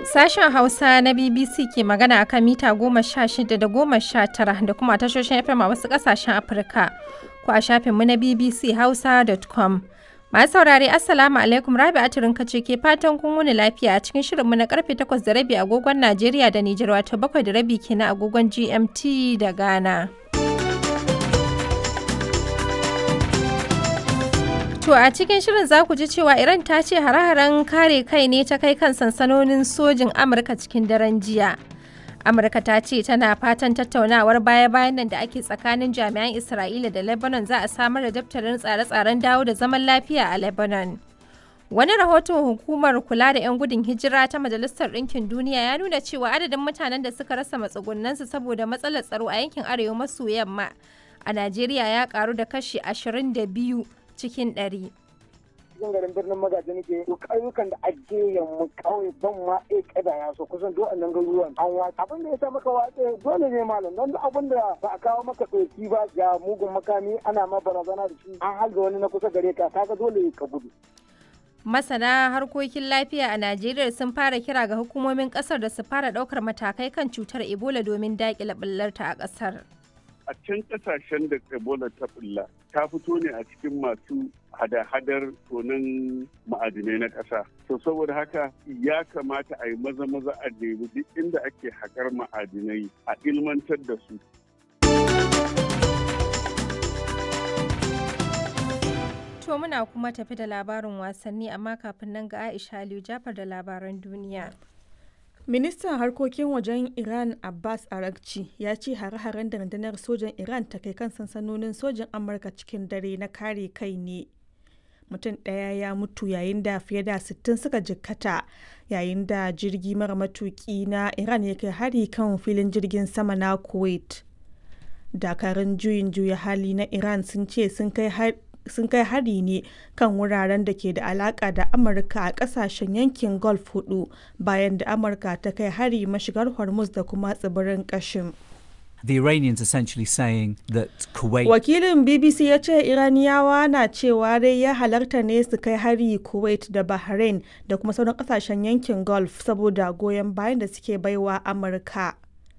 Sashen Hausa na BBC ke magana akan mita goma sha shida da goma sha tara da kuma tashoshin FM a wasu ƙasashen Afirka ko a shafinmu na bbchausa.com. Masu saurare Assalamu alaikum Rabi Aturin ce ke fatan kun wuni lafiya a cikin shirinmu na karfe takwas da rabi agogon Najeriya da Nijar wato bakwai da rabi kenan agogon GMT da Ghana. To a cikin shirin za ku ji cewa Iran ta ce hare-haren kare kai ne ta kai kan sansanonin sojin Amurka cikin daren jiya. Amurka ta ce tana fatan tattaunawar baya-bayan nan da ake tsakanin jami'an Isra'ila da Lebanon za a samar da daftarin tsare-tsaren dawo da zaman lafiya a Lebanon. Wani rahoton hukumar kula da 'yan gudun hijira ta Majalisar Ɗinkin Duniya ya nuna cewa adadin mutanen da suka rasa matsugunansu saboda matsalar tsaro a yankin arewa maso yamma a Najeriya ya karu da kashi 22 cikin ɗari. cikin garin birnin magaji nake to ƙauyukan da ake yamma kawai ban ma e kada ya so kusan duk annan garuruwan an watsa abin da ya sa maka watsa dole ne malam don duk abin da ba a kawo maka ɗauki ba ga mugun makami ana ma barazana da shi an halga wani na kusa gare ka kaga dole ka gudu Masana harkokin lafiya a Najeriya sun fara kira ga hukumomin kasar da su fara ɗaukar matakai kan cutar Ebola domin daƙile ɓullarta a ƙasar. a can kasashen da ebola ta bulla ta fito ne a cikin masu hada-hadar tonin ma'adinai na ƙasa to saboda haka ya kamata a yi maza-maza a nemi duk inda ake haƙar ma'adinai a ilmantar da su To muna kuma tafi da labarin wasanni amma kafin nan ga Aisha Aliyu Jafar da labaran duniya. Ministan harkokin wajen Iran Abbas Arakci ya ce hare-haren da rundunar sojan Iran ta kai kan sansanonin sojan Amurka cikin dare na kare kai ne. Mutum ɗaya ya mutu yayin da fiye da 60 suka jikkata yayin da jirgi mara matuki na Iran ya kai hari kan filin jirgin sama na Kuwait. Dakarun juyin juya hali na Iran sun ce sun kai sun kai hari ne kan wuraren da ke da alaka da amurka a kasashen yankin gulf hudu bayan da amurka ta kai hari mashigar hormuz da kuma tsibirin kashin The Iranians essentially saying that Kuwait wakilin bbc ya ce iraniyawa na cewa dai ya halarta ne su kai hari kuwait da bahrain da kuma sauran kasashen yankin gulf saboda goyon bayan da suke baiwa amurka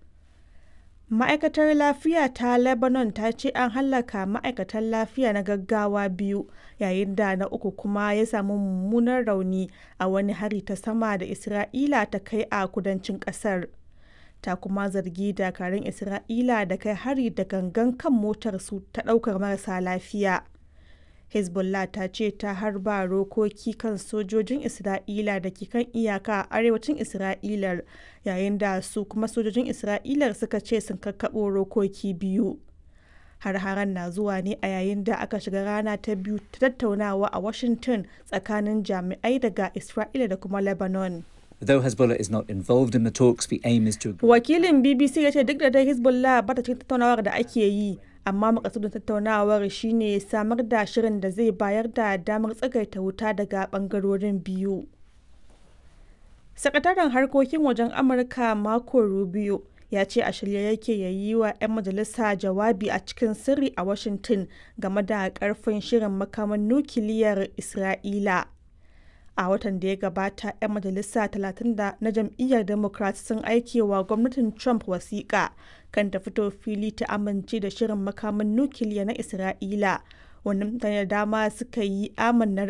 ma'aikatar lafiya ta lebanon ta ce an hallaka ma'aikatan lafiya na gaggawa biyu yayin da na uku kuma ya samu mummunan rauni a wani hari ta sama da isra'ila ta kai a kudancin kasar ta kuma zargi dakarun isra'ila da kai hari da gangan kan motar su ta daukar marasa lafiya hezbollah ta ce ta harba rokoki kan sojojin isra'ila da ke kan iyaka a arewacin isra'ilar yayin da su kuma sojojin isra'ilar suka ce sun kakkaɓo rokoki biyu har-haren na zuwa ne a yayin da aka shiga rana ta biyu ta tattaunawa a washington tsakanin jami'ai daga isra'ila da kuma lebanon Though Hezbollah is not involved in the talks, the aim is to wakilin bbc ya ce duk da dai hezbollah ba ta cikin tattaunawar da ake yi amma makasudin tattaunawar shine samar da shirin da zai bayar da damar tsagaita wuta daga bangarorin biyu sakataren harkokin wajen amurka marco rubio ya ce a shirye yake ya yi wa 'yan majalisa jawabi a cikin sirri a washington game da karfin shirin makaman nukiliyar isra'ila a watan da ya gabata 'yan majalisa 30 na jam'iyyar democrat sun aike wa gwamnatin trump wasiƙa kan ta fito fili ta amince da shirin makamin nukiliya na isra'ila wani mutane da dama suka yi amannar